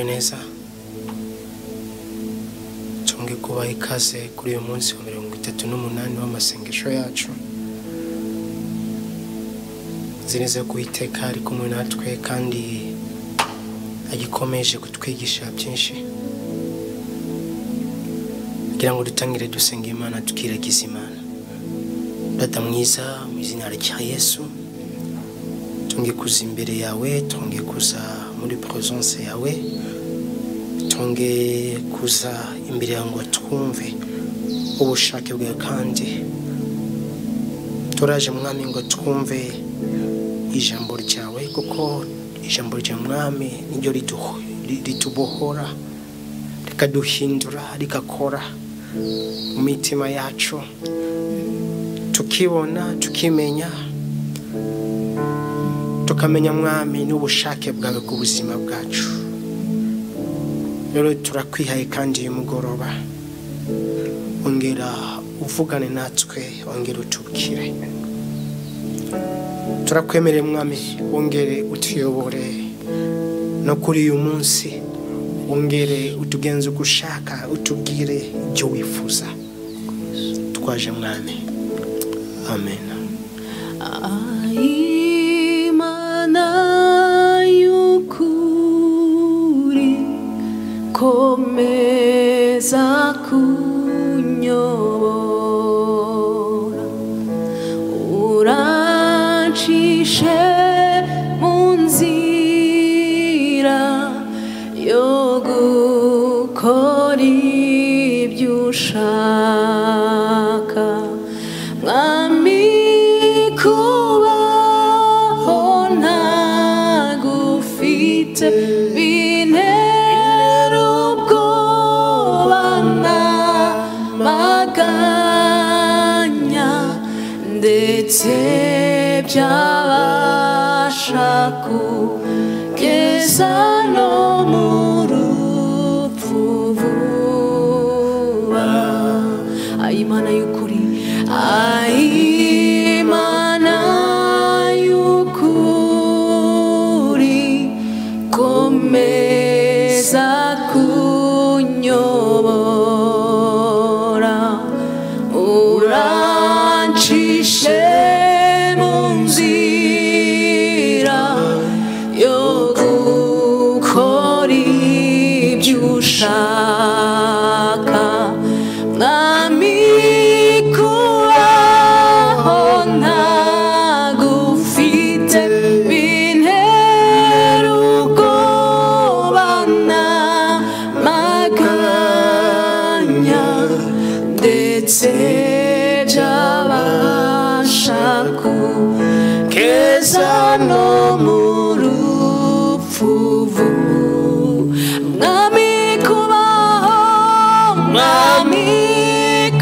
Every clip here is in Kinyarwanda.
neza nshobore kubaha ikaze kuri uyu munsi wa mirongo itatu n'umunani w'amasengesho yacu nzi neza ko uwiteka ari kumwe natwe kandi agikomeje kutwigisha byinshi kugira ngo dutangire dusenga imana tukiragiza imana data mwiza mu izina rya yesu tunge kuza imbere yawe tunge kuza muri presence yawe tunge kuza imbere yawe ngo twumve ubushake bwawe kandi turaje mwami ngo twumve ijambo ryawe kuko ijambo rya mwami niryo riduho- ri- ritubohora rikaduhindura rigakora mu mitima yacu tukibona tukimenya tukamenya mwami n'ubushake bwawe ku buzima bwacu rero turakwihaye kandi uyu mugoroba ongera uvugane natwe ongera utubwire turakwemereye mwami wongere utuyobore no kuri uyu munsi wongere utugenze uko ushaka utubwire ibyo wifuza twaje mwami amen Imana y'ukuri komeza kunyobora urancishe mu nzira yo gukora ibyo ushaka mwami kubaho ntagufite bintera ubwoba nk'amaganya ndetse byabasha kugeza no mu rupfu vuba ayimana y'ukuri ayimana y'ukuri komeza kunyobora urancishe mu nzira yo gukora ibyo ushaka mwami kubaho ntagufite bintera ubwoba n'amaganya ndetse byabasha kugeza no mu rupfu vuba mwami kubaho mwami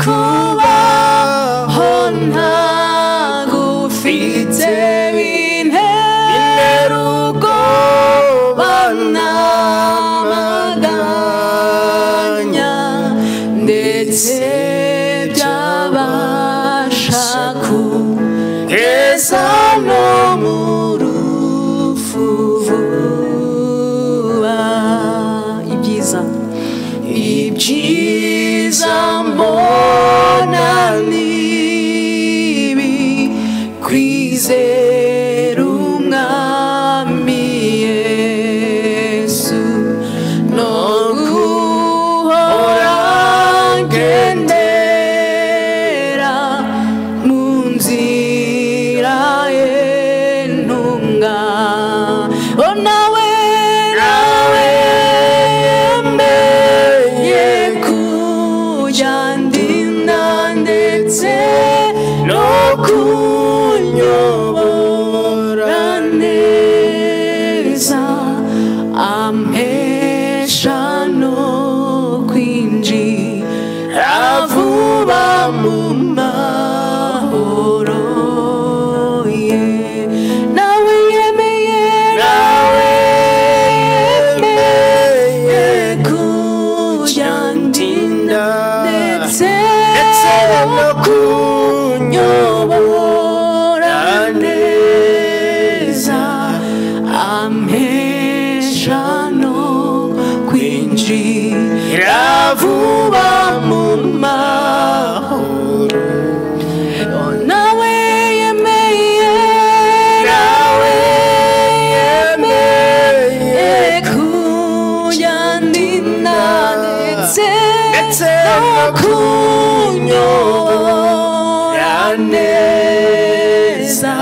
kubaho ntagufite bintera ubwoba n'amaganya ndetse byabasha kugeza no mu rugo makunyo neza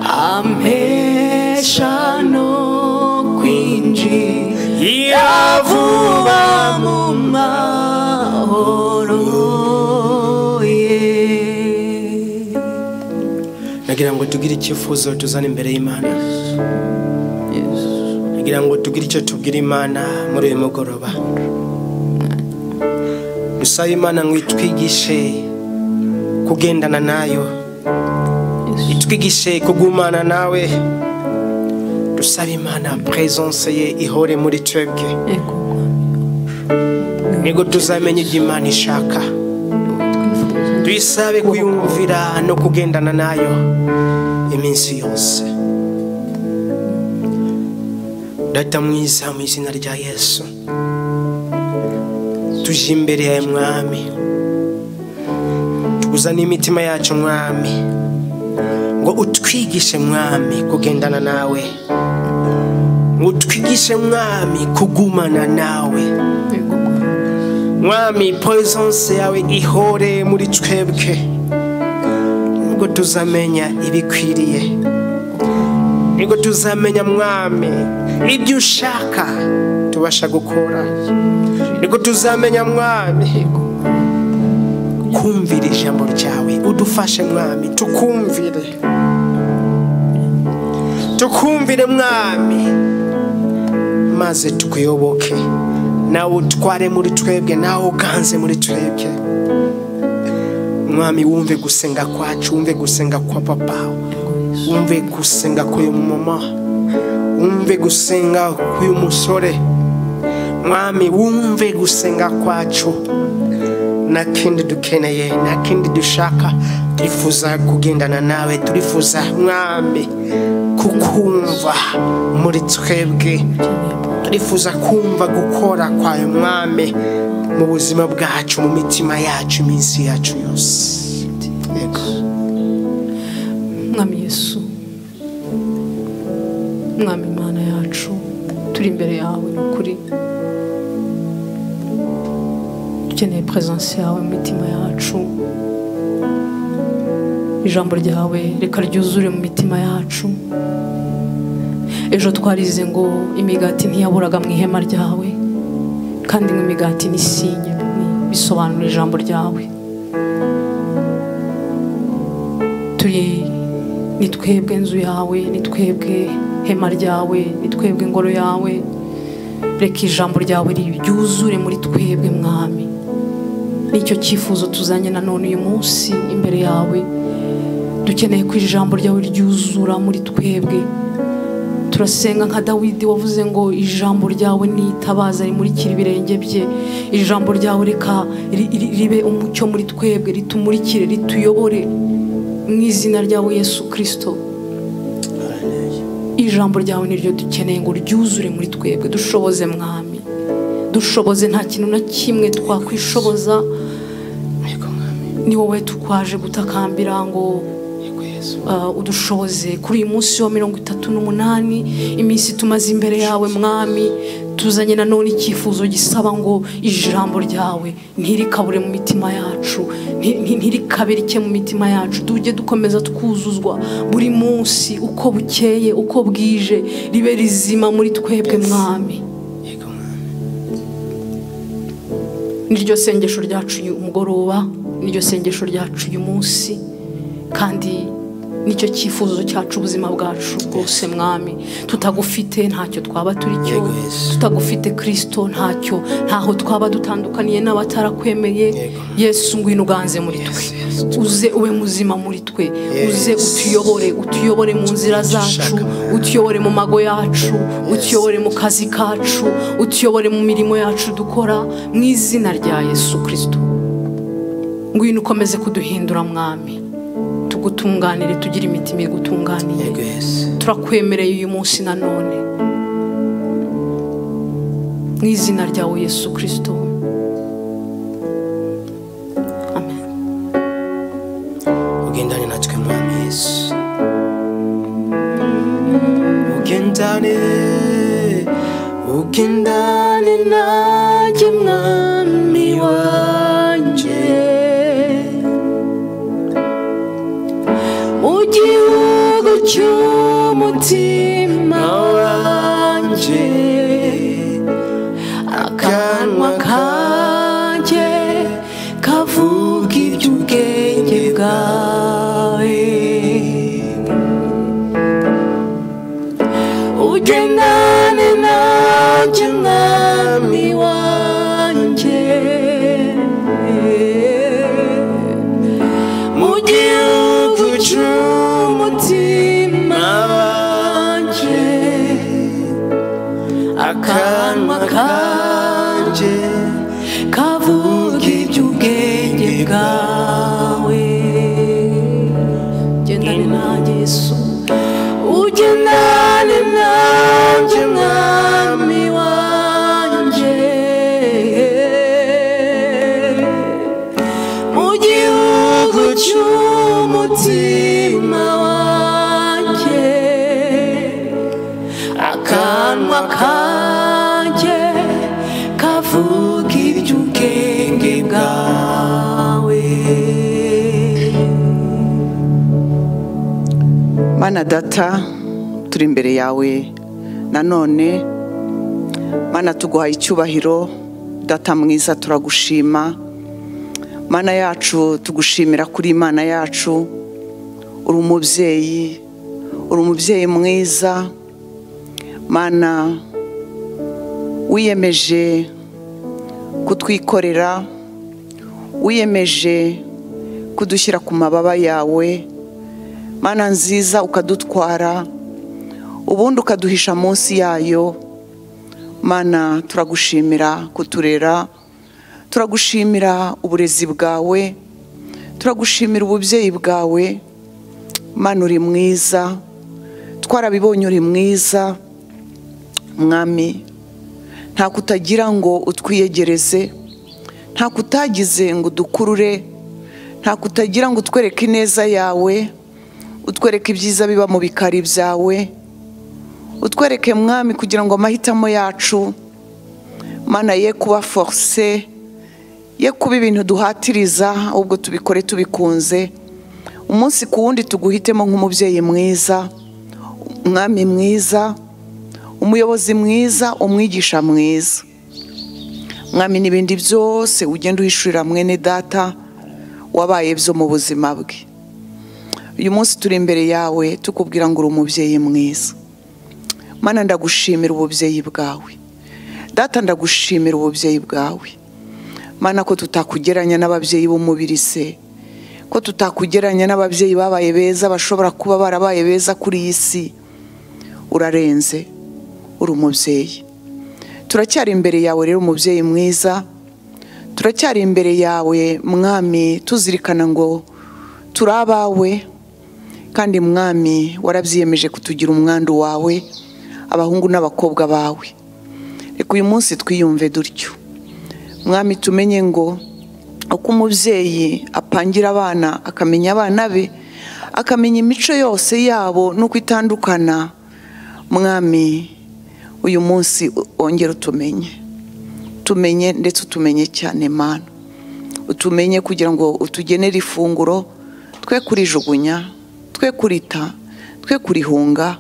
amesha no kwinjira vuba mu mahoro ye nagira ngo tugire icyifuzo tuzane imbere y'imana nagira ngo tugire icyo tubwira imana muri uyu mugoroba dusaba imana ngo itwigishe kugendana nayo itwigishe kugumana nawe dusaba imana presence ye ihore muri twebwe Ego, nibwo tuzamenya ibyo imana ishaka tuyisabe kuyumvira no kugendana nayo iminsi yose data mwiza mu izina rya yesu tuje imbere yawe mwami tuzane imitima yacu mwami ngo utwigishe mwami kugendana nawe ngo utwigishe mwami kugumana nawe ego, mwami poisonse yawe ihore muri twebwe nibwo tuzamenya ibikwiriye nibwo tuzamenya mwami ibyo ushaka tubasha gukora nibwo tuzamenya mwami kumvira ijambo ryawe udufashe mwami tukumvire tukumvire mwami maze tukuyoboke nawe utware muri twebwe nawe uganze muri twebwe mwami wumve gusenga kwacu wumve gusenga kwa papa wumve gusenga k'uyu mama wumve gusenga k'uyu musore mwami wumve gusenga kwacu nta kindi dukeneye nta kindi dushaka turifuza kugendana nawe turifuza mwami kukumva muri twebwe turifuza kumva gukora kwawe mwami mu buzima bwacu mu mitima yacu iminsi yacu yose Yego. mwami yesu mwami imana yacu turi imbere yawe ni ukuri dukeneye peresansi yawe mu mitima yacu ijambo ryawe reka ryuzure mu mitima yacu ejo twarize ngo imigati ntiyaburaga mu ihema ryawe kandi ngo imigati ni sinye bisobanura ijambo ryawe turi ni twebwe inzu yawe ni twebwe hema ryawe ni twebwe ingoro yawe reka ijambo ryawe ryuzure muri twebwe mwami nicyo cyifuzo tuzanye nanone uyu munsi imbere yawe dukeneye ko ijambo ryawe ryuzura muri twebwe turasenga nka dawidi wavuze ngo ijambo ryawe ni itabaza rimurikira ibirenge bye ijambo ryawe reka ri- ri- ribe umucyo muri twebwe ritumurikire rituyobore mu izina ryawe yesu kirisito ijambo ryawe niryo dukeneye ngo ryuzure muri twebwe dushoboze mwami dushoboze nta kintu na kimwe twakwishoboza Yego, mwami. ni wowe tukwaje gutakambira ngo Yego, Yesu. uh, udushoboze kuri uyu munsi wa mirongo itatu n'umunani iminsi tumaze imbere yawe mwami tuzanye nanone icyifuzo gisaba ngo ijambo ryawe ntirikabure mu mitima yacu nti- nti- ntirikabe rike mu mitima yacu tujye dukomeza twuzuzwa buri munsi uko bukeye uko bwije ribe rizima muri twebwe mwami Yego, mwami. niryo sengesho ryacu uyu mugoroba niryo sengesho ryacu uyu munsi kandi nicyo cyifuzo cyacu ubuzima bwacu bwose mwami tutagufite ntacyo twaba turi cyo Yego, Yesu. tutagufite kirisito ntacyo ntaho twaba dutandukaniye n'abatarakwemeye Yego. yesu ngwino uganze muri twe uze ube muzima muri twe uze Yes. utuyobore utuyobore mu nzira zacu Dushaka. utuyobore mu mago yacu utuyobore mu kazi kacu utuyobore mu mirimo yacu dukora mu izina rya yesu kirisito ngwino ukomeze kuduhindura mwami tugutunganire tugire imitima igutunganiye Yego, Yesu. turakwemereye uyu munsi nanone mu izina ryawe yesu kirisito amen ugendane natwe mwami yesu ugendane ugendane nanjye mwami wanjye cy'umutima wanjye akanwa kanjye kavuga iby'ubwenge bwawe ugendane nanjye mwami wanjye mu gihugu cy'umutima wanjye akanwa kanjye kavuga iby'ubwenge bwawe gendane nanjye yesu ugendane nanjye mwami wanjye mu gihugu cy'umutima wanjye akanwa kanjye kavuga iby'ubwenge bwawe mana data turi imbere yawe nanone mana tuguhaye icyubahiro data mwiza turagushima mana yacu tugushimira kuri imana yacu uri umubyeyi uri umubyeyi mwiza mana wiyemeje kutwikorera wiyemeje kudushyira ku mababa yawe mana nziza ukadutwara ubundi ukaduhisha munsi yayo mana turagushimira kuturera turagushimira uburezi bwawe turagushimira ububyeyi bwawe mana uri mwiza twarabibonye uri mwiza mwami nta kutagira ngo utwiyegereze nta kutagize ngo udukurure nta kutagira ngo utwereke ineza yawe utwereke ibyiza biba mu bikari byawe utwereke mwami kugira ngo amahitamo yacu mana ye kuba foruse ye kuba ibintu duhatiriza ahubwo tubikore tubikunze umunsi ku wundi tuguhitemo nk'umubyeyi mwiza umwami mwiza umuyobozi mwiza umwigisha mwiza mwami n'ibindi byose ugenda uhishurira mwene data wabaye byo mu buzima bwe uyu munsi turi imbere yawe tukubwira ngo uri umubyeyi mwiza mana ndagushimira ububyeyi bwawe data ndagushimira ububyeyi bwawe mana ko tutakugeranya n'ababyeyi b'umubiri se ko tutakugeranya n'ababyeyi babaye beza bashobora kuba barabaye beza kuri iyi si urarenze uri umubyeyi turacyari imbere yawe rero umubyeyi mwiza turacyari imbere yawe mwami tuzirikana ngo turi abawe kandi mwami warabyiyemeje kutugira umwandu wawe abahungu n'abakobwa bawe reka uyu munsi twiyumve dutyo mwami tumenye ngo uko umubyeyi apangira abana akamenya abana be akamenya imico yose yabo n'uko itandukana mwami uyu munsi wongere utumenye tumenye ndetse utumenye cyane mana utumenye kugira ngo utugenere ifunguro twe kurijugunya twe kurita twe kurihunga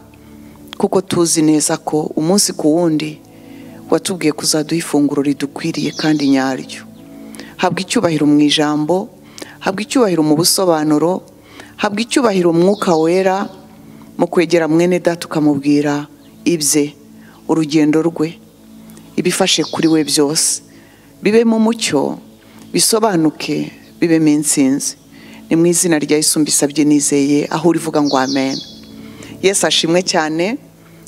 kuko tuzi neza ko umunsi ku wundi watubwiye kuzaduha ifunguro ridukwiriye kandi nyaryo habwa icyubahiro mu ijambo habwa icyubahiro mu busobanuro habwa icyubahiro umwuka wera mu kwegera mwene data ukamubwira ibye urugendo rwe ibifashe kuri we byose bibe mu mucyo bisobanuke bibemo insinzi ni mu izina rya isumbisabye nizeye aho urivuga ngo amen yesu ashimwe cyane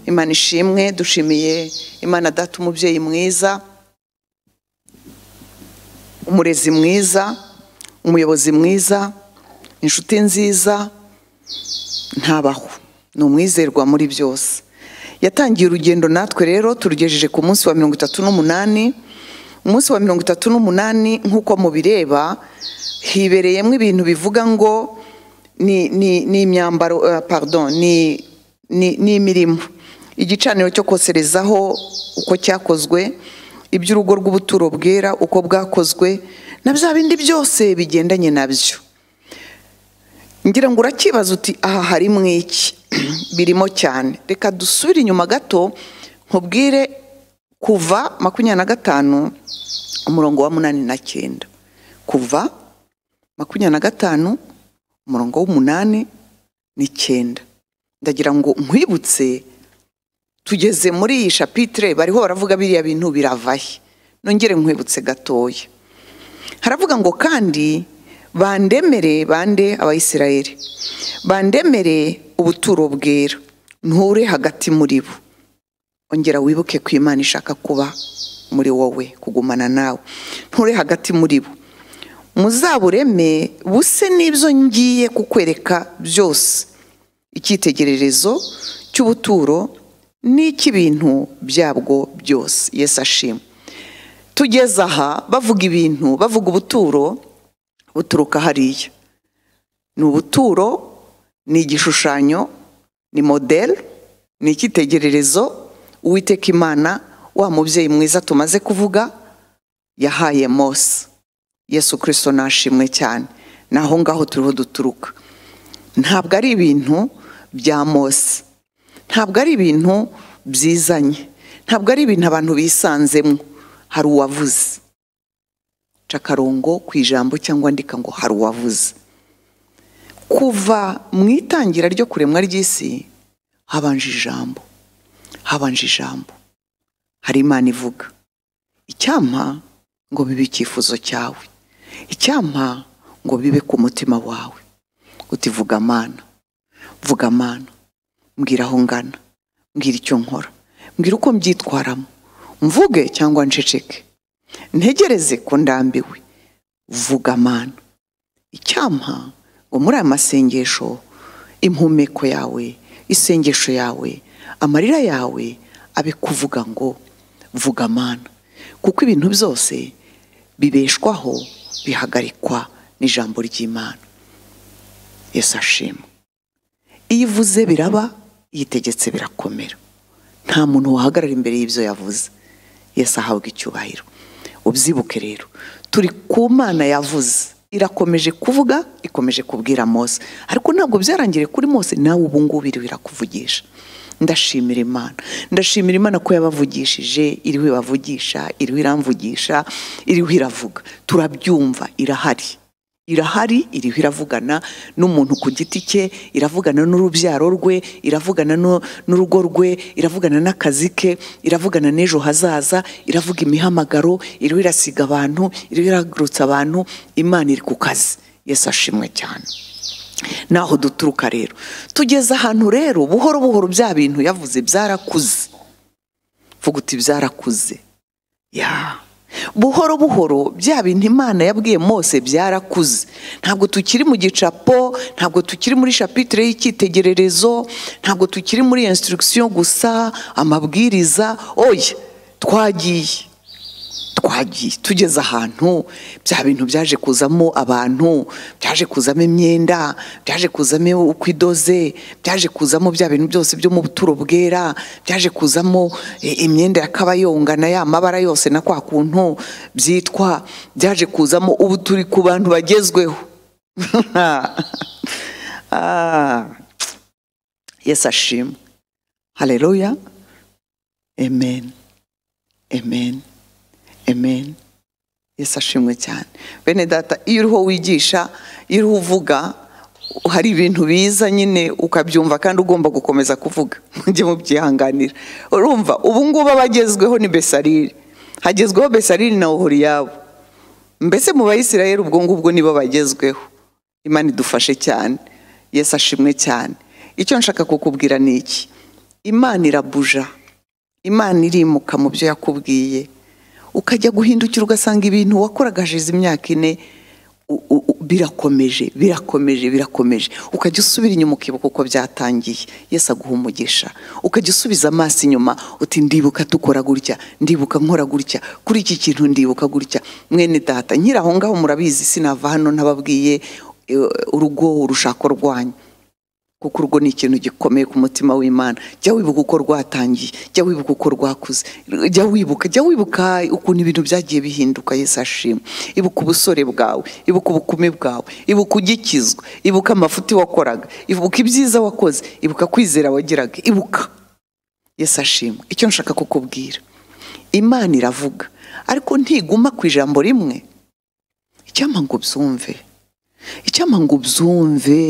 imana ishimwe dushimiye imana data umubyeyi mwiza umurezi mwiza umuyobozi mwiza inshuti nziza ntabaho ni umwizerwa muri byose yatangiye urugendo natwe rero turugejeje ku munsi wa mirongo itatu n'umunani umunsi wa mirongo itatu n'umunani nk'uko mubireba hibereyemo ibintu bivuga ngo ni imyambaro pardon ni imirimo igicaniro cyo koserezaho uko cyakozwe iby'urugo rw'ubuturo bwera uko bwakozwe na bya bindi byose bigendanye nabyo ngira ngo urakibaza uti aha harimo iki birimo cyane reka dusubire inyuma gato nkubwire kuva makumyabiri na gatanu umurongo wa munani na cyenda kuva makumyabiri na gatanu umurongo w'umunani n'icyenda ndagira ngo nkwibutse tugeze muri iyi shapitire bariho baravuga biriya bintu biravahe nongere nkwibutse gatoya haravuga ngo kandi bandemere bande abayisirayeri bandemere ubuturo bwera nture hagati muri bo ongera wibuke ko imana ishaka kuba muri wowe kugumana nawe nture hagati muri bo muzabureme buse n'ibyo ngiye kukwereka byose icyitegererezo cy'ubuturo n'icy'ibintu byabwo byose yesu ashima tugeze aha bavuga ibintu bavuga ubuturo buturuka hariya ni ubuturo ni igishushanyo ni modeli ni icyitegererezo uwiteka imana wa mubyeyi mwiza tumaze kuvuga yahaye mose yesu kirisito nashimwe cyane ni aho ngaho turiho duturuka ntabwo ari ibintu bya mose ntabwo ari ibintu byizanye ntabwo ari ibintu abantu bisanzemo hari uwavuze ca akarongo ku ijambo cyangwa ndika ngo hari uwavuze kuva mu itangira ryo kuremwa ry'isi habanje ijambo habanje ijambo hari imana ivuga icyampa ngo bibe icyifuzo cyawe icyampa ngo bibe ku mutima wawe uti vuga amana vuga amana mbwira aho ngana mbwira icyo nkora mbwira uko mbyitwaramo mvuge cyangwa nceceke ntegereze ko ndambiwe vuga amana icyampa ngo muri aya masengesho impumeko yawe isengesho yawe amarira yawe abe kuvuga ngo vuga amana kuko ibintu byose bibeshwaho bihagarikwa n'ijambo ry'imana yesu ashimwe iyo ivuze biraba yitegetse birakomera nta muntu wahagarara imbere y'ibyo yavuze yesu ahabwa icyubahiro ubyibuke rero turi ku mana yavuze irakomeje kuvuga ikomeje kubwira mose ariko ntabwo byarangiriye kuri mose nawe ubu ngubu iriho irakuvugisha ndashimira imana ndashimira imana ko yabavugishije iriho ibavugisha iriho iramvugisha iriho iravuga turabyumva irahari irahari iriho iravugana n'umuntu ku giti cye iravugana n'urubyaro rwe iravugana n'urugo rwe iravugana n'akazi ke iravugana n'ejo hazaza iravuga imihamagaro iriho irasiga abantu iriho iragurutsa abantu imana iri ku kazi yesu ashimwe cyane naho duturuka rero tugeze ahantu rero buhoro buhoro bya bintu yavuze byarakuze mvuga uti byarakuze ya buhoro buhoro bya bintu imana yabwiye mose byarakuze ntabwo tukiri mu gicapo ntabwo tukiri muri shapitire y'icyitegererezo ntabwo tukiri muri insitirigisiyo gusa amabwiriza oya twagiye twagiye tugeze ahantu bya bintu byaje kuzamo abantu byaje kuzamo imyenda byaje kuzamo uko idoze byaje kuzamo bya bintu byose byo mu buturo bwera byaje kuzamo imyenda y'akabayonga na ya mabara yose na kwa kuntu byitwa byaje kuzamo ubu turi ku bantu bagezweho yesi ashimwe hareruya amen amen amen yesu ashimwe cyane bene data iyo uriho wigisha iyo uriho uvuga hari ibintu biza nyine ukabyumva kandi ugomba gukomeza kuvuga mujye mubyihanganira urumva ubu ngubu abagezweho ni besarire hagezweho besarire na ohoriyabo mbese mu bayisirayeri ubwo ngubwo nibo bagezweho imana idufashe cyane yesu ashimwe cyane icyo nshaka kukubwira ni iki imana irabuja imana irimuka mu byo yakubwiye ukajya guhindukira ugasanga ibintu wakoragaje imyaka ine birakomeje birakomeje birakomeje ukajya usubira inyuma ukibuka uko byatangiye yesi aguha umugisha ukajya usubiza amaso inyuma uti ndibuka dukora gutya ndibuka nkora gutya kuri iki kintu ndibuka gutya mwene data nyiri aho ngaho murabizi sinava hano ntababwiye urugo urushako rwanyu kuko urwo ni ikintu gikomeye ku mutima w'imana jya wibuka uko rwatangiye jya wibuka uko rwakuze jya wibuka jya wibuka ukuntu ibintu byagiye bihinduka yesu ashimwe ibuka ubusore bwawe ibuka ubukumi bwawe ibuka ugikizwa ibuka amafuti wakoraga ibuka ibyiza wakoze ibuka kwizera wagiraga ibuka yesu ashimwe icyo nshaka kukubwira imana iravuga ariko ntiguma ku ijambo rimwe icyampa ngo ubyumve icyampa ngo ubyumve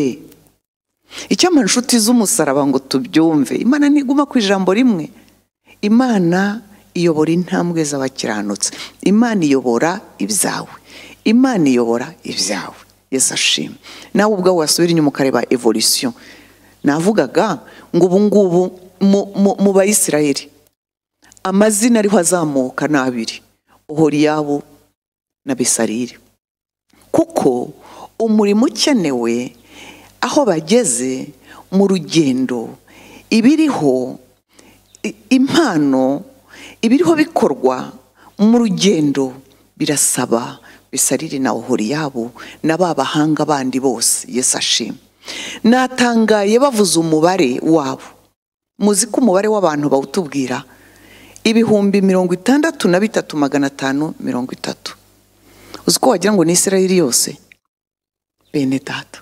icyampa inshuti z'umusaraba ngo tubyumve imana ntiguma ku ijambo rimwe imana iyobora intambwe z'abakiranutsi imana iyobora ibyawe imana iyobora ibyawe yesu ashima nawe ubwawe wasubira inyuma ukareba evolisiyo navugaga ngo ubu ngubu mu bayisiraheli amazina ariho azamuka ni abiri ohoriyabu na besarire kuko umurimo ukenewe aho bageze mu rugendo ibiriho impano ibiriho bikorwa mu rugendo birasaba bisarire na ohoriyabo na ba bahanga bandi bose yesu ashima natangaye bavuze umubare wabo muzi ko umubare w'abantu bawutubwira ibihumbi mirongo itandatu na bitatu magana atanu mirongo itatu uzi ko wagira ngo ni israeli yose bene data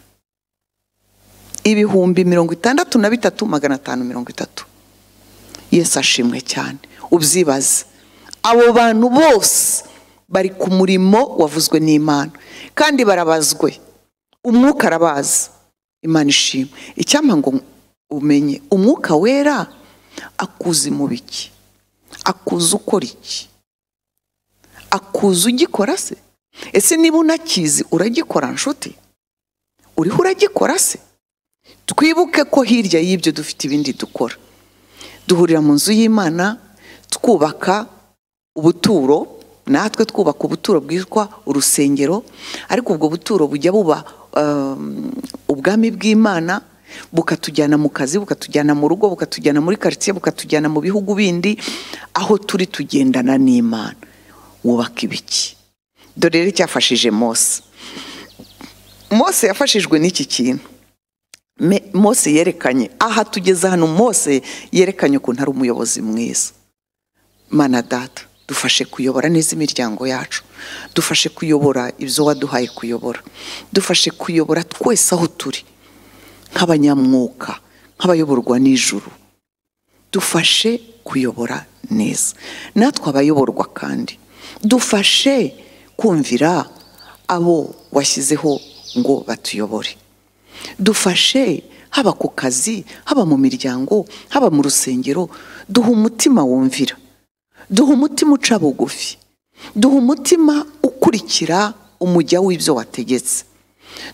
ibihumbi mirongo itandatu na bitatu magana atanu mirongo itatu yesu ashimwe cyane ubyibaze abo bantu bose bari ku murimo wavuzwe n'imana kandi barabazwe umwuka arabazi imana ishimwe icyampa ngo umenye umwuka wera akuzi mu biki akuzi ukora iki akuzi ugikora se ese niba unakizi uragikora nshuti uriho uragikora se twibuke ko hirya y'ibyo dufite ibindi dukora duhurira mu nzu y'imana twubaka ubuturo natwe twubaka ubuturo bwitwa urusengero ariko ubwo buturo bujya buba ubwami bw'imana bukatujyana mu kazi bukatujyana mu rugo bukatujyana muri karitsiye bukatujyana mu bihugu bindi aho turi tugendana n'imana wubaka ibiki dore rero icyafashije mose mose yafashijwe n'iki kintu mose yerekanye aha tugeze hano mose yerekanye ukuntu ari umuyobozi mwiza mana data dufashe kuyobora neza imiryango yacu dufashe kuyobora ibyo waduhaye kuyobora dufashe kuyobora twese aho turi nk'abanyamwuka nk'abayoborwa n'ijuru dufashe kuyobora neza natwe abayoborwa kandi dufashe kumvira abo washyizeho ngo batuyobore dufashe haba ku kazi haba mu miryango haba mu rusengero duha umutima wumvira duha umutima uca bugufi duha umutima ukurikira umujya w'ibyo wategetse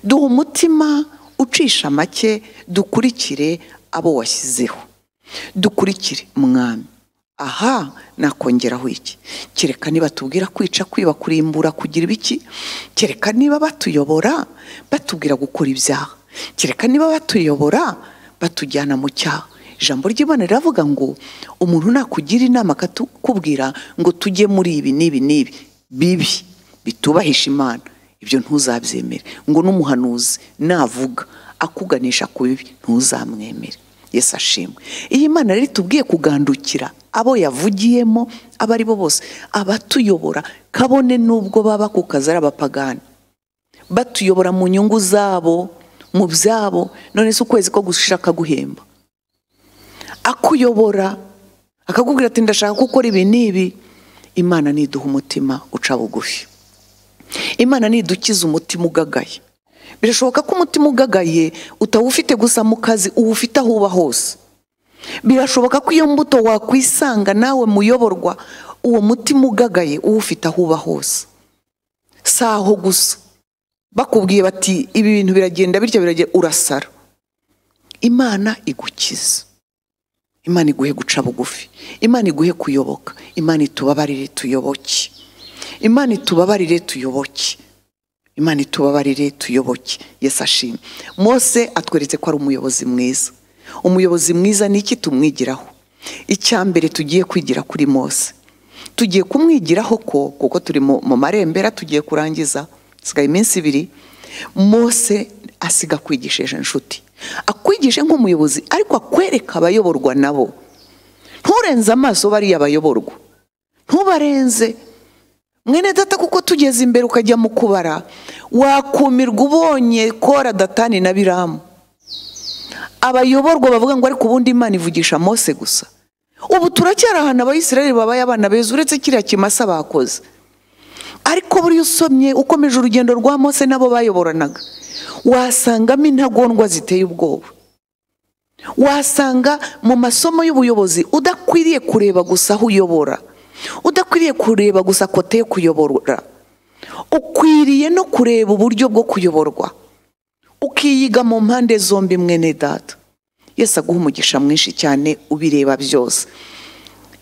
duha umutima ucisha make dukurikire abo washyizeho dukurikire mwami aha nakongeraho iki kereka niba tubwira kwica kwiba kurimbura kugira ibiki kereka niba batuyobora batubwira gukora ibyaha kereka niba batuyobora batujyana mu cyaha ijambo ry'imana riravuga ngo umuntu nakugira inama akakubwira ngo tujye muri ibi n'ibi n'ibi bibi bitubahisha imana ibyo ntuzabyemere ngo n'umuhanuzi navuga akuganisha ku bibi ntuzamwemere yesu ashimwe iyi mana rero itubwiye kugandukira abo yavugiyemo abo ari bo bose abatuyobora kabone n'ubwo baba ku kazi ari abapagani batuyobora mu nyungu zabo mu byabo none si ukwezi ko gushaka guhemba akuyobora akakubwira ati ndashaka gukora ibi n'ibi imana niduha umutima uca bugufi imana nidukiza umutima ugagaye birashoboka ko umutima ugagaye utawufite gusa mu kazi uwufite aho uba hose birashoboka ko iyo mbuto wakwisanga nawe muyoborwa uwo mutima ugagaye uwufite aho uba hose si aho gusa bakubwiye bati ibi bintu biragenda bityo biragenda urasara imana igukiza imana iguhe guca bugufi imana iguhe kuyoboka imana itubabarire tuyoboke imana itubabarire tuyoboke imana itubabarire tuyoboke yesu ashimwe mose atweretse ko ari umuyobozi mwiza umuyobozi mwiza ni iki tumwigiraho icya mbere tugiye kwigira kuri mose tugiye kumwigiraho ko kuko turi mu marembera tugiye kurangiza asigaye iminsi ibiri mose asiga kwigisha inshuti akwigishe nk'umuyobozi ariko akwereka abayoborwa nabo nturenze amaso bariya bayoborwa ntubarenze mwene data kuko tugeze imbere ukajya mu kubara wakumirwa ubonye kora datani na biramu abayoborwa bavuga ngo ariko ubundi imana ivugisha mose gusa ubu turacyari ahantu abayisiraheli babaye abana beza uretse kiriya kimasa bakoze ariko buriya usomye ukomeje urugendo rwa mose nabo bayoboranaga wasangamo intagondwa ziteye ubwoba wasanga mu masomo y'ubuyobozi udakwiriye kureba gusa aho uyobora udakwiriye kureba gusa kote yo kuyobora ukwiriye no kureba uburyo bwo kuyoborwa ukiyiga mu mpande zombi mwene data yesi aguha umugisha mwinshi cyane ubireba byose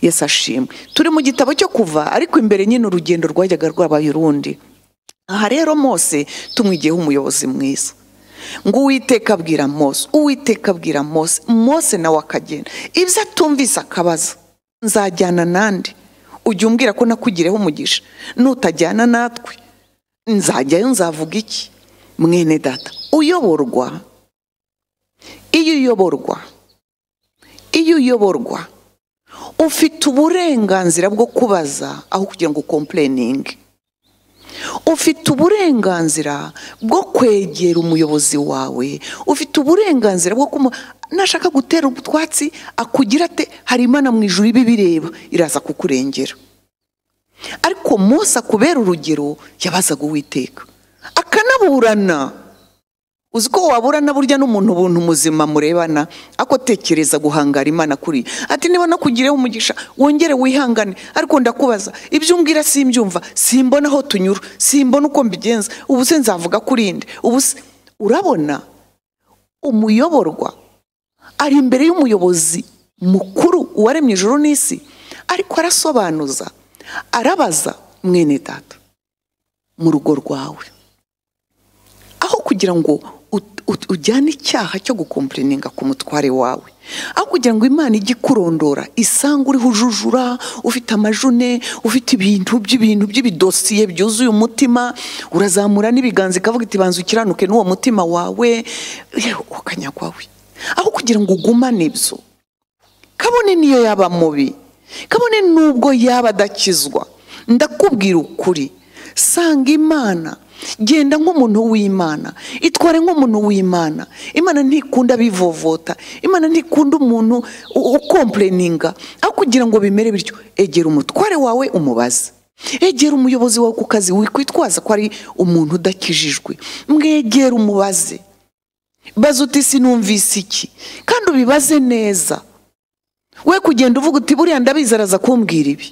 yesi ashimwe turi mu gitabo cyo kuva ariko imbere nyine urugendo rwajyaga rwabaye urundi aha rero mose tumwigiyeho umuyobozi mwiza ngo uwiteka abwira mose uwiteka abwira mose mose nawe akagenda ibyo atumvise akabaza nzajyana n'andi ujya umbwira ko nakugireho umugisha nutajyana natwe nzajyayo nzavuga iki mwene data uyoborwa iyo uyoborwa iyo uyoborwa ufite uburenganzira bwo kubaza aho kugira ngo ukompureninge ufite uburenganzira bwo kwegera umuyobozi wawe ufite uburenganzira bwo kumuha nashaka gutera utwatsi akugira ate hari imana mu ijuru ibibireba iraza kukurengera ariko munsi akubera urugero yabazaga uwiteka akanaburana uzi ko waburana burya n'umuntu ubuntu muzima murebana ako tekereza guhangara imana kuri ati niba nakugireho umugisha wongere wihangane ariko ndakubaza ibyo umbwira simbyumva simbona aho tunyura simbona uko mbigenza ubu se nzavuga kuri inde ubu se urabona umuyoborwa ari imbere y'umuyobozi mukuru uwaremye ijoro n'isi ariko arasobanuza arabaza mwene data mu rugo rwawe aho kugira ngo ujyane icyaha cyo gukompureninga ku mutware wawe aho kugira ngo imana ijye ikurondora isanga uriho ujujura ufite amajune ufite ibintu by'ibintu by'ibidosiye byuzuye umutima urazamura n'ibiganza ikavuga iti banza ukiranuke n'uwo mutima wawe ukanyagwawe aho kugira ngo ugumane ibyo kabone niyo yaba mubi kabone n'ubwo yaba adakizwa ndakubwira ukuri sanga imana genda nk'umuntu w'imana itware nk'umuntu w'imana imana ntikunda bivovota imana ntikunda umuntu ukompureninga aho kugira ngo bimere bityo egera umutware wawe umubaze egera umuyobozi wawe ku kazi wikwitwaza ko ari umuntu udakijijwe mwegera umubaze baza uti sinumvise iki kandi ubibaze neza we kugenda uvuga uti buriya ndabizi araza kumbwira ibi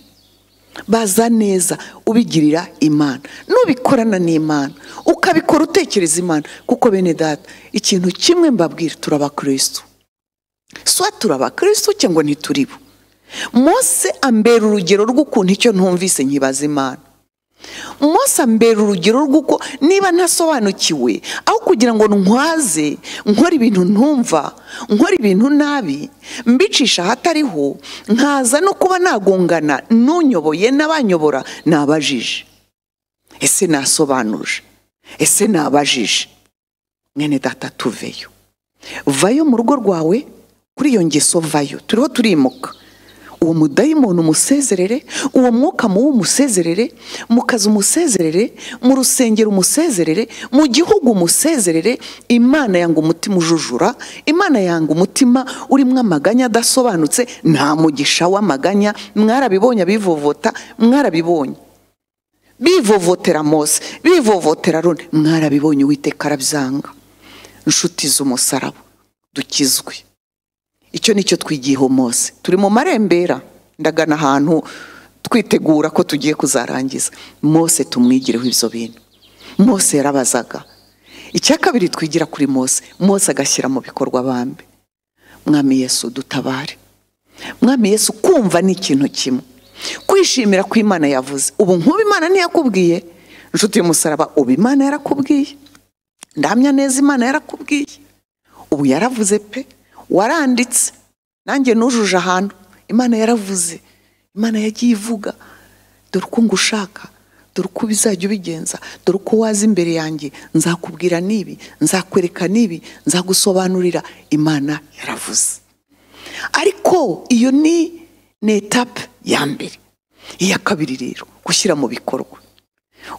baza neza ubigirira imana nubikorana n'imana ukabikora utekereza imana kuko bene data ikintu kimwe mbabwira turabakirisitu suwa turabakirisitu cyangwa ntituribo mose ambera urugero rw'ukuntu icyo ntumvise nkibaza imana mose ambera urugero rw'uko niba ntasobanukiwe aho kugira ngo ntwaze nkora ibintu ntumva nkora ibintu nabi mbicisha ahatariho nkaza no kuba nagongana n'unyoboye n'abanyobora nabajije ese nasobanuje ese nabajije mwene data tuveyo vayo mu rugo rwawe kuri iyo ngeso vayo turiho turimuka uwo mudayimoni umusezerere uwo mwuka muwe umusezerere mu kazi umusezerere mu rusengero umusezerere mu gihugu umusezerere imana yanga umutima ujujura imana yanga umutima urimo amaganya adasobanutse nta mugisha w'amaganya mwarabibonye abivovota mwarabibonye bivovotera mose bivovotera rone mwarabibonye uwiteka arabyanga inshuti z'umusaraba dukizwe icyo ni cyo twigiyeho mose turi mu marembera ndagana ahantu twitegura ko tugiye kuzarangiza mose tumwigireho ibyo bintu mose yarabazaga icya kabiri twigira kuri mose mose agashyira mu bikorwa bambi mwami yesu dutabare mwami yesu kumva ni ikintu kimwe kwishimira ko imana yavuze ubu nk'ubu imana ntiyakubwiye inshuti y'umusaraba ubu imana yarakubwiye ndamya neza imana yarakubwiye ubu yaravuze pe waranditse nanjye nujuje ahantu imana yaravuze imana yagiye ivuga dore uko ngushaka dore uko bizajya ubigenza dore uko waza imbere yanjye nzakubwira n'ibi nzakwereka n'ibi nzagusobanurira imana yaravuze ariko iyo ni ni etape ya mbere iya kabiri rero gushyira mu bikorwa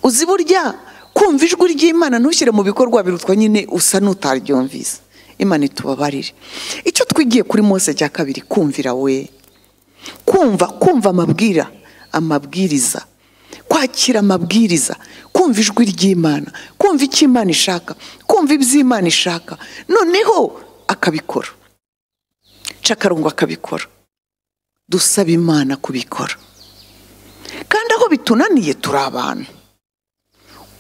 uzi burya kumva ijwi ry'imana ntushyire mu bikorwa birutwa nyine usa n'utaryumvise imana itubabarire icyo twigiye kuri Mose cya kabiri kumvira we kumva kumva amabwira amabwiriza kwakira amabwiriza kumva ijwi ry'imana kumva icyo imana ishaka kumva iby'imana ishaka noneho akabikora cakarungu akabikora dusaba imana kubikora kandi aho bitunaniye turi abantu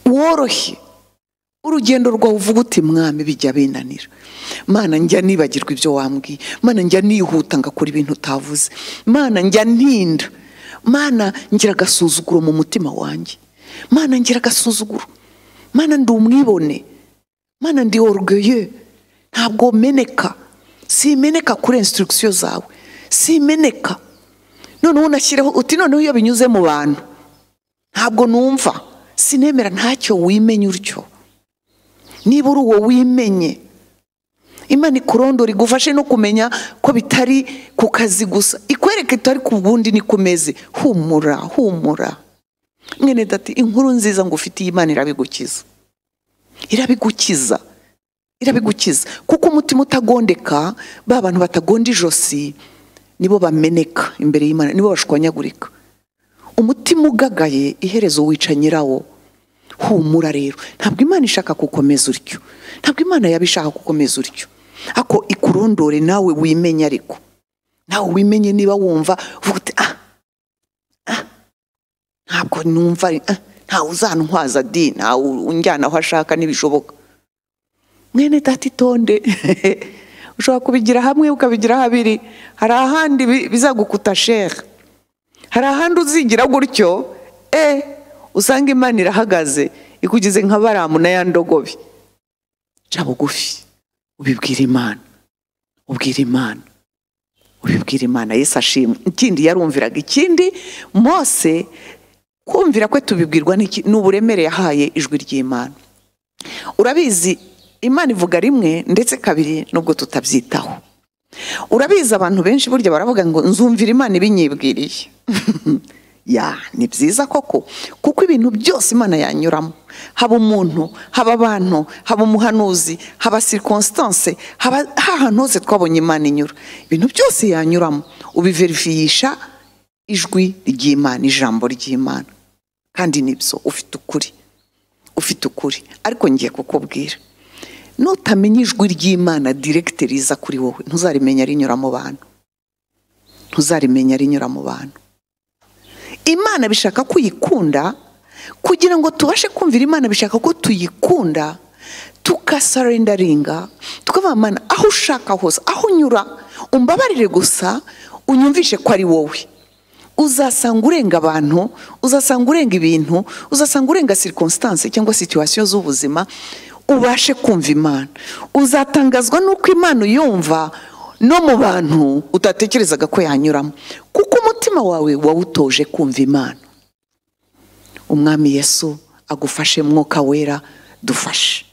woroshye urugendo rwawe uvuga uti mwami bijya binanira mana njya nibagirwa ibyo wambwiye mana njya nihuta ngakora ibintu utavuze mana njya ntinda mana ngira agasuzuguro mu mutima wanjye mana ngira agasuzuguro mana ndi umwibone mana ndi orugeye ntabwo meneka simeneka kuri insitirigisiyo zawe simeneka noneho unashyireho uti noneho iyo binyuze mu bantu ntabwo numva sinemera ntacyo wimenye utyo niba uri uwo wimenye imana ikurondora igufashe no kumenya ko bitari ku kazi gusa ikwereke itari ku bundi ni ku meze humura humura mwene dati inkuru nziza ngo ufitiye imana irabigukiza irabigukiza irabigukiza kuko umutima utagondeka ba bantu batagonda ijosi nibo bameneka imbere y'imana nibo bashwanyagurika umutima ugagaye iherezo wica nyirawo humura rero ntabwo imana ishaka gukomeza utyo ntabwo imana yaba ishaka gukomeza utyo ako ikurondore nawe wimenye ariko nawe wimenye niba wumva uvuga uti ah ah ntabwo numva ari- ah, ntawe uzantwaza di ntawe unjyana aho ashaka ntibishoboka mwene data itonde ushobora kubigira hamwe ukabigira habiri hari ahandi bi- bizagukuta shere hari ahandi uzigira gutyo e usanga imana irahagaze ikugize nka baramu na ya ndogobe ca bugufi ubibwira imana ubwira imana ubibwira imana yesu ashimwe ikindi yarumviraga ikindi mose kumvira kwe tubibwirwa n'iki- ni uburemere yahaye ijwi ry'imana urabizi imana ivuga rimwe ndetse kabiri nubwo tutabyitaho urabizi abantu benshi burya baravuga ngo nzumvira imana ibinyibwiriye ya ni byiza koko kuko ibintu byose imana yanyuramo haba umuntu haba abantu haba umuhanuzi haba sirikonsitanse haba hahantu hose twabonye imana inyura ibintu byose yanyuramo ubiverifiyisha ijwi ry'imana ijambo ry'imana kandi nibyo ufite ukuri ufite ukuri ariko ngiye kukubwira nutamenya ijwi ry'imana diregite riza kuri wowe ntuzarimenya rinyura mu bantu ntuzarimenya rinyura mu bantu imana bishaka ko uyikunda kugira ngo tubashe kumvira imana bishaka ko tuyikunda tukasarendaringa tukavuga mana aho ushaka hose aho unyura umbabarire gusa unyumvishe ko ari wowe uzasanga urenga abantu uzasanga urenga ibintu uzasanga urenga sirikonsitanse cyangwa situwasiyo z'ubuzima ubashe kumva imana uzatangazwa n'uko imana uyumva no mu bantu utatekerezaga ko yanyuramo kuko umutima wawe wawutoje kumva imana umwami yesu agufashe mwuka wera dufashe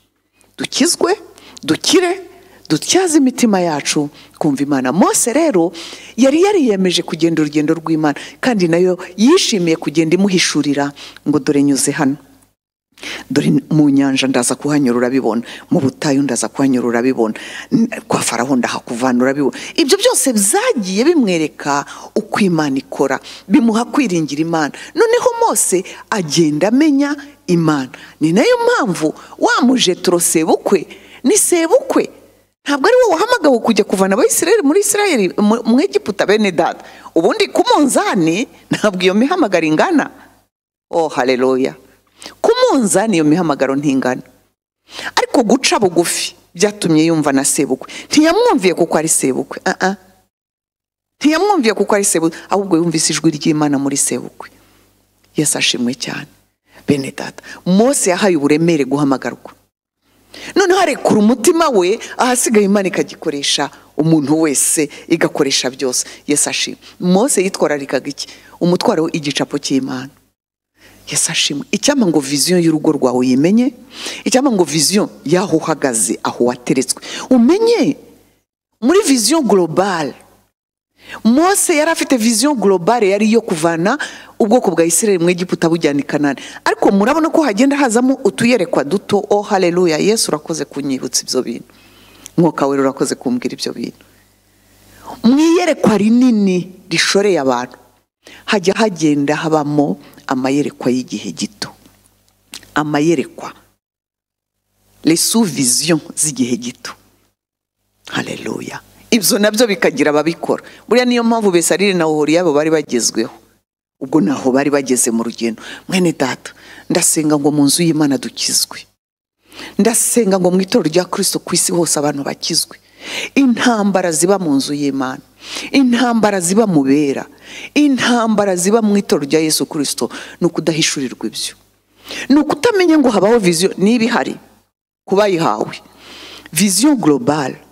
dukizwe dukire dutyaze imitima yacu kumva imana mose rero yari yariyemeje kugenda urugendo rw'imana kandi nayo yishimiye kugenda imuhishurira ngo dore nyuze hano dore mu nyanja ndaza kuhanyura urabibona mu butayu ndaza kuhanyura urabibona N- kwa faraho ndahakuvana urabibona ibyo byose byagiye bimwereka uko imana ikora bimuha kwiringira imana noneho mose agenda amenya imana ni nayo mpamvu wa mujetro sebukwe ni sebukwe ntabwo ari wowe wahamagawe kujya kuvana abayisirayeli muri isirayeli mu egiputa bene dada ubundi ku munzani ntabwo iyo mihamagaro ingana oh haleluya ku munzani iyo mihamagaro ntingana ariko guca bugufi byatumye yumva na sebukwe ntiyamwumviye kuko ari sebukwe ah ah. ntiyamwumviye kuko ari sebukwe ahubwo yumvise ijwi ry'imana muri sebukwe yesu ashimwe cyane bene data mose yahaye uburemere guhamagarwa noneho arekura umutima we ahasigaye imana ikagikoresha umuntu wese igakoresha byose yesu ashimwe mose yitwararikaga iki umutwaro we igicapo cy'imana yesi ashimwe icyampa ngo viziyo y'urugo rwawe uyimenye icyampa ngo viziyo y'aho uhagaze aho wateretswe umenye muri viziyo globale mose yari afite viziyo globale yari iyo kuvana ubwoko bwa isirayeli mu Egiputa bujyana i kanani ariko murabona ko hagenda hazamo utuyerekwa duto oh haleluya yesu urakoze kunyibutsa ibyo bintu mwuka wera urakoze kumbwira ibyo bintu mu iyerekwa rinini rishoreye abantu hajya hagenda habamo amayerekwa y'igihe gito amayerekwa resu viziyo z'igihe gito haleluya ibyo nabyo bikagira ababikora buriya niyo mpamvu besarire na ohoriyabo bari bagezweho ubwo naho bari bageze mu rugendo mwene data ndasenga ngo mu nzu y'imana dukizwe ndasenga ngo mu itorero rya kirisito ku isi hose abantu bakizwe intambara ziba mu nzu y'imana intambara ziba mu bera intambara ziba mu itorero rya yesu kirisito ni ukudahishurirwa ibyo ni ukutamenya ngo habaho viziyo niba ihari kubayihawe viziyo globale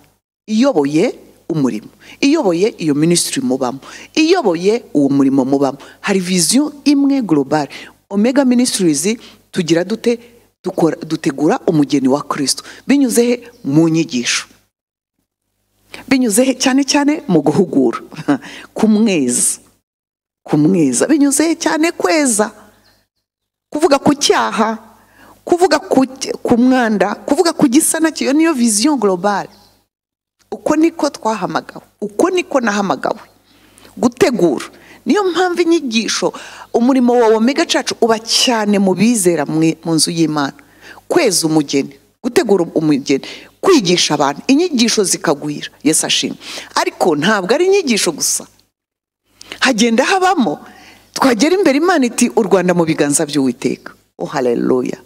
iyoboye umurimo iyoboye iyo minisitiri mubamo iyoboye uwo murimo mubamo hari viziyo imwe global omega minisitirizi tugira dute dukora dutegura umugeni wa kirisito binyuze he mu nyigisho binyuze he cyane cyane mu guhugura kumweza kumweza binyuze he cyane kweza kuvuga ku cyaha kuvuga ku mwanda kuvuga ku gisana kiyo niyo viziyo global uko niko twahamagawe uko niko nahamagawe gutegura niyo mpamvu inyigisho umurimo wa omega cacu uba cyane mu bizera mu nzu y'imana kweza umugeni gutegura umugeni kwigisha abantu inyigisho zikagwira yesi ashimwe ariko ntabwo ari inyigisho gusa hagenda habamo twagera imbere imana iti u rwanda mu biganza by'uwiteka oh haleluya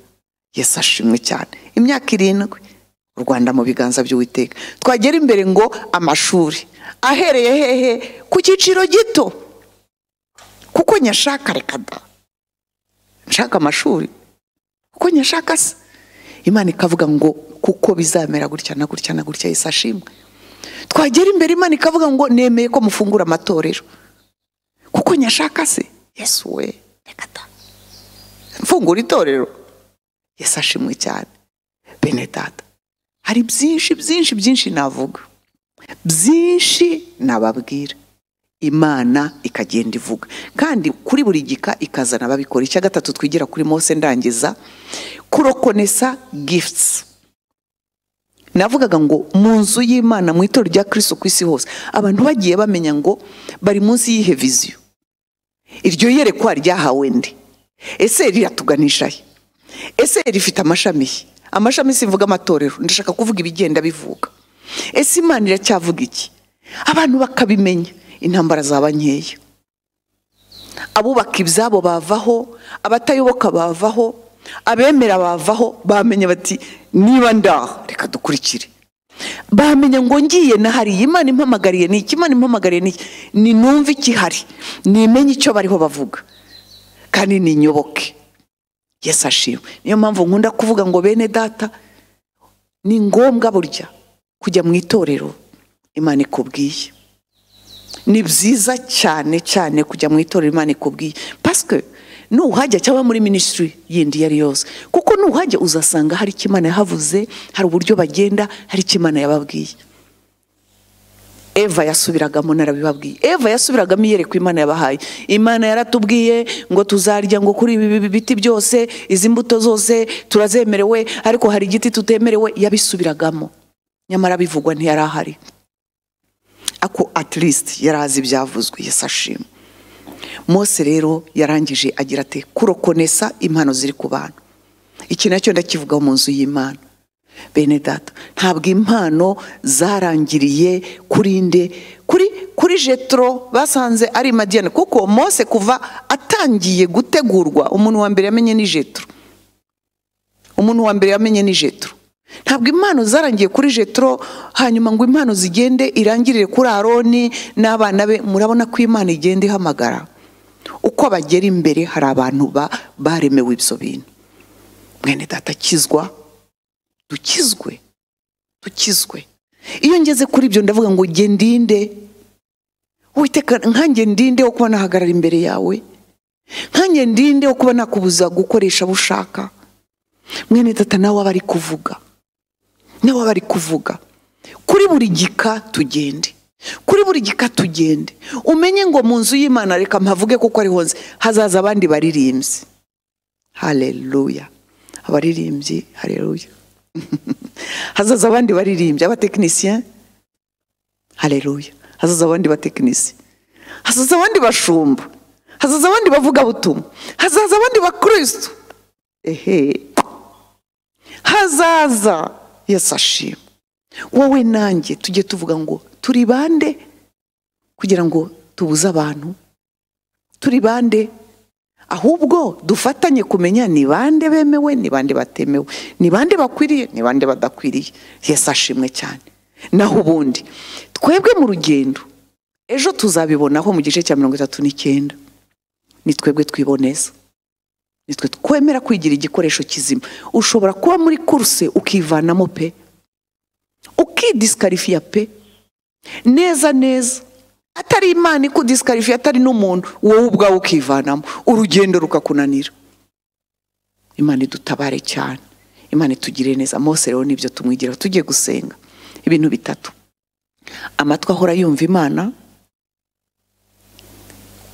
yesi ashimwe cyane imyaka irindwi u rwanda mu biganza by'uwiteka twagera imbere ngo amashuri ahereye hehe ku cyiciro gito kuko nyashaka reka da nshaka amashuri kuko nyashaka se imana ikavuga ngo kuko bizamera gutya na gutya na gutya yesi ashimwe twagera imbere imana ikavuga ngo nemeye ko mufungura amatorero kuko nyashaka se yesu we reka da mfungura itorero yesi ashimwe cyane bene data hari byinshi byinshi byinshi navuga byinshi nababwira imana ikagenda ivuga kandi kuri buri gika ikazana ababikora icya gatatu twigira kuri mose ndangiza kurokonesa gifutsi navugaga ngo mu nzu y'imana mu itorero rya kirisito ku isi hose abantu bagiye bamenya ngo bari munsi y'ihe viziyo iryo yerekwa ryahawe ndi ese riratuganisha he ese rifite amashami he amashami sivuga amatorero ndashaka kuvuga ibigenda bivuga ese imana iracyavuga iki abantu bakabimenya intambara zaba nkeya abubaka ibyabo bavaho abatayoboka bavaho abemera bavaho bamenya bati niba ndaho reka dukurikire bamenya ngo ngiye nahariye imana impamagariye ni iki imana impamagariye ni iki ni numve ikihari nimenye icyo bariho bavuga kandi ninyoboke yesi ashimwe niyo mpamvu nkunda kuvuga ngo bene data ni ngombwa burya kujya mu itorero imana ikubwiye ni byiza cyane cyane kujya mu itorero imana ikubwiye pasike nuhajya cyangwa muri minisitiri yindi iyo ari yose kuko nuhajya uzasanga hari icyo imana yahavuze hari uburyo bagenda hari icyo imana yababwiye eva yasubiragamo narabibabwiye eva yasubiragamo iyerekwa imana yabahaye imana yaratubwiye ngo tuzarya ngo kuri ibi biti byose izi mbuto zose turazemerewe ariko hari igiti tutemerewe yabisubiragamo nyamara bivugwa ntiyari ahari ako atirisiti yari azi ibyavuzwe yasashima mose rero yarangije agira ati kurokonesa impano ziri ku bantu iki nacyo ndakivugaho mu nzu y'imana bene data ntabwo impano zarangiriye kuri nde kuri kuri jetro basanze ari madiyane kuko mose kuva atangiye gutegurwa umuntu wa mbere yamenye ni jetro umuntu wa mbere yamenye ni jetro ntabwo impano zarangiye kuri jetro hanyuma ngo impano zigende irangirire kuri aroni n'abana be murabona ko imana igenda ihamagara uko bagera imbere hari abantu baremewe ibyo bintu mwene data akizwa dukizwe dukizwe iyo ngeze kuri ibyo ndavuga ngo nge ndinde witeka nkange ndinde wo kuba nahagarara imbere yawe nkange ndinde wo kuba nakubuza gukoresha abo ushaka mwene tata nawe aba ari kuvuga nawe aba ari kuvuga kuri buri gika tugende kuri buri gika tugende umenye ngo mu nzu y'imana reka mpavuge kuko ariho nzi hazaza abandi baririmbyi hareruya abaririmbyi hareruya hazaza abandi baririmbyi abatekinisiye hareruya hazaza abandi batekinisiye hazaza abandi bashumba hazaza abandi bavugabutumwa hazaza abandi bakirisitu ehe hazaza yasashima wowe nanjye tujye tuvuga ngo turi bande kugira ngo tubuze abantu turi bande ahubwo dufatanye kumenya ni bande bemewe ni bande batemewe ni bande bakwiriye ni bande badakwiriye yesi ashimwe cyane naho ubundi twebwe mu rugendo ejo tuzabibonaho mu gice cya mirongo itatu n'icyenda ni twebwe twiboneza nitwe twemera kwigira igikoresho kizima ushobora kuba muri kuruse ukivanamo pe ukidiscarifiya pe neza neza atari imana ikudiscarifiya atari n'umuntu wowe ubwawe ukivanamo urugendo rukakunanira imana idutabare cyane imana itugire neza mose rero nibyo tumwigira tujye gusenga ibintu bitatu amatwi ahora yumva imana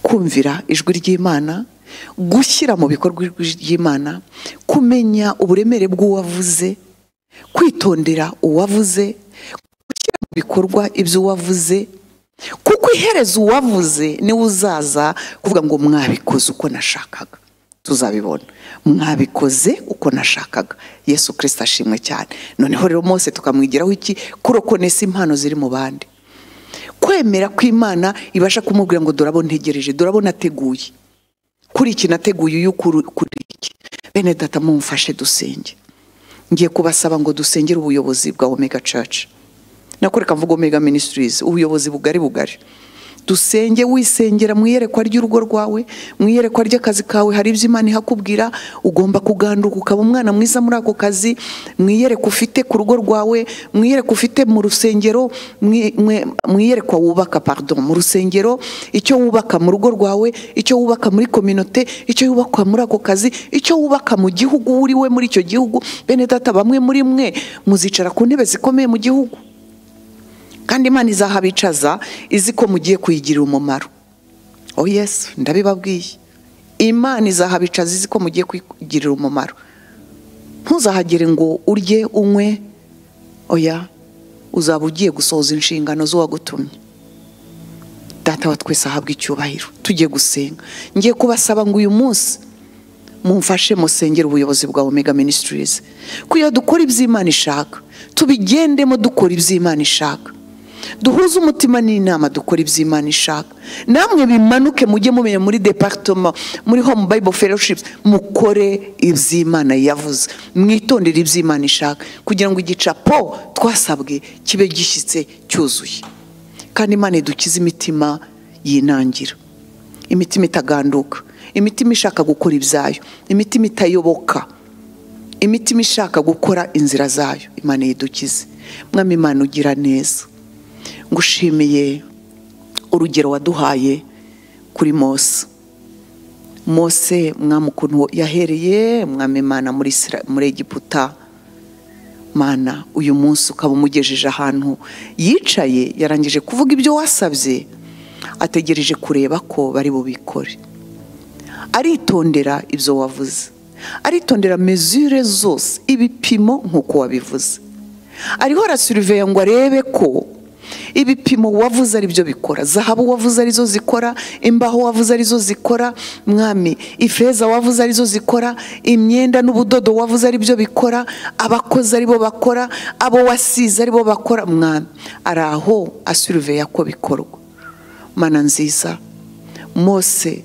kumvira ijwi ry'imana gushyira mu bikorwa ijwi ry'imana kumenya uburemere bw'uwavuze kwitondera uwavuze gushyira mu bikorwa ibyo uwavuze kuko ihereza uwavuze niwe uzaza kuvuga ngo mwabikoze uko nashakaga tuzabibona mwabikoze uko nashakaga yesu kirisita ashimwe cyane noneho rero mose tukamwigiraho iki kurokonesa impano ziri mu bandi kwemera ko imana ibasha kumubwira ngo dorabo ntegereje dorabo nateguye kuri iki nateguye uyu kuri iki bene data mumfashe dusenge ngiye kubasaba ngo dusengere ubuyobozi bwa omega church nakoreka mvuga omega ministries ubuyobozi bugari bugari dusenge wisengera mu iyerekwa ry'urugo rwawe mu iyerekwa ry'akazi kawe hari ibyo imana ihakubwira ugomba kuganduka ukaba umwana mwiza muri ako kazi mu iyerekwa ufite ku rugo rwawe mu iyerekwa ufite mu rusengero mu- mu- mu iyerekwa wubaka pardon mu rusengero icyo wubaka mu rugo rwawe icyo wubaka muri kominote icyo wubakwa muri ako kazi icyo wubaka mu gihugu uriwe muri icyo gihugu bene data bamwe muri mwe muzicara ku ntebe zikomeye mu gihugu kandi imana izahabicaza izi ko mugiye kuyigirira umumaro oh yesu ndabibabwiye imana izahabicaza izi ko mugiye kuyigirira umumaro ntuzahagere ngo urye unywe oya uzaba ugiye gusohoza inshingano z'uwagutumye data wa twese ahabwa icyubahiro tujye gusenga ngiye kubasaba ngo uyu munsi mumfashe musengere ubuyobozi bwa omega ministries kugira dukora iby'imana ishaka tubigendemo dukora iby'imana ishaka duhuze umutima n'inama dukora iby'imana ishaka namwe bimanuke mujye mumenya muri departoma muri home bible fellowship mukore iby'imana yavuze mwitondere iby'imana ishaka kugira ngo igicapo twasabwe kibe gishyitse cyuzuye kandi imana idukize imitima yinangira imitima itaganduka imitima ishaka gukora ibyayo imitima itayoboka imitima ishaka gukora inzira zayo imana yidukize mwami imana ugira neza ngushimiye urugero waduhaye kuri mose mose mwami ukuntu yahereye mwami imana muri Isra- muri egiputa mana uyu munsi ukaba umugejeje ahantu yicaye yarangije kuvuga ibyo wasabye ategereje kureba ko bari bubikore aritondera ibyo wavuze aritondera mezure zose ibipimo nk'uko wabivuze ariho arasuriveya ngo arebe ko ibipimo wavuze ari byo bikora zahabu wavuze arizo zikora imbaho wavuze arizo zikora mwami ifeza wavuze arizo zikora imyenda n'ubudodo wavuze ari byo bikora abakozi aribo bakora abo wasize aribo bakora mwami ari aho asuriveya ko bikorwa mana nziza mose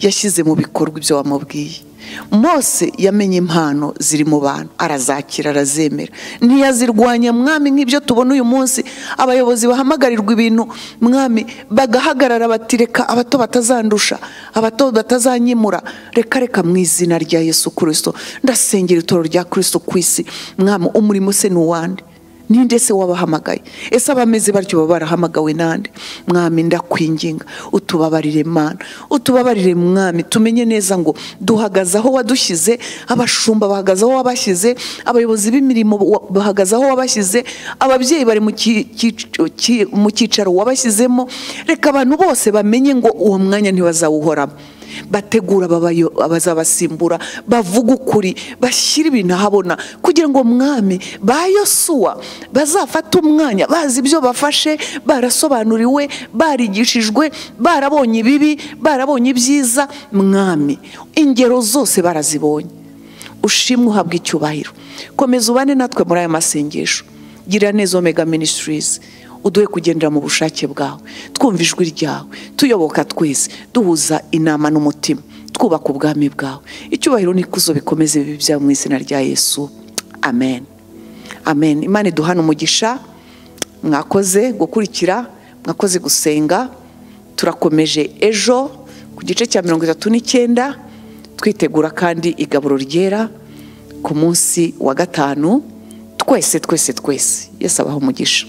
yashyize mu bikorwa ibyo wamubwiye mose yamenye impano ziri mu bantu arazakira arazemera ntiyazirwanya mwami nk'ibyo tubona uyu munsi abayobozi bahamagarirwa ibintu mwami bagahagarara bati reka abato batazandusha abato batazanyimura reka reka mu izina rya yesu kirisito ndasengera itoro rya kirisito ku isi mwami umurimo se ni uwande ninde se wabahamagaye ese abameze batyo baba barahamagawe nande mwami ndakwinginga utubabarire mana utubabarire mwami tumenye neza ngo duhagaze aho wadushyize abashumba bahagaze aho wabashyize abayobozi b'imirimo wa- bahagaze aho wabashyize ababyeyi bari mu ki- kic- ki- mu cyicaro wabashyizemo reka abantu bose bamenye ngo uwo mwanya ntibazawuhoramo bategura ababayo- abazabasimbura bavuga ukuri bashyira ibintu ahabona kugira ngo mwami ba yosuwa bazafate umwanya bazi ibyo bafashe barasobanuriwe barigishijwe barabonye ibibi barabonye ibyiza mwami ingero zose barazibonye ushimwe uhabwa icyubahiro komeza ubane natwe muri aya masengesho gira neza omega ministries uduhe kugendera mu bushake bwawe twumva ijwi ryawe tuyoboka twese duhuza inama n'umutima twubaka ubwami bwawe icyubahiro n'ikuzo bikomeze bibe byawe mu izina rya yesu amen amen imana iduhana umugisha mwakoze gukurikira mwakoze gusenga turakomeje ejo ku gice cya mirongo itatu n'icyenda twitegura kandi igaburo ryera ku munsi wa gatanu twese twese twese yesu abaha umugisha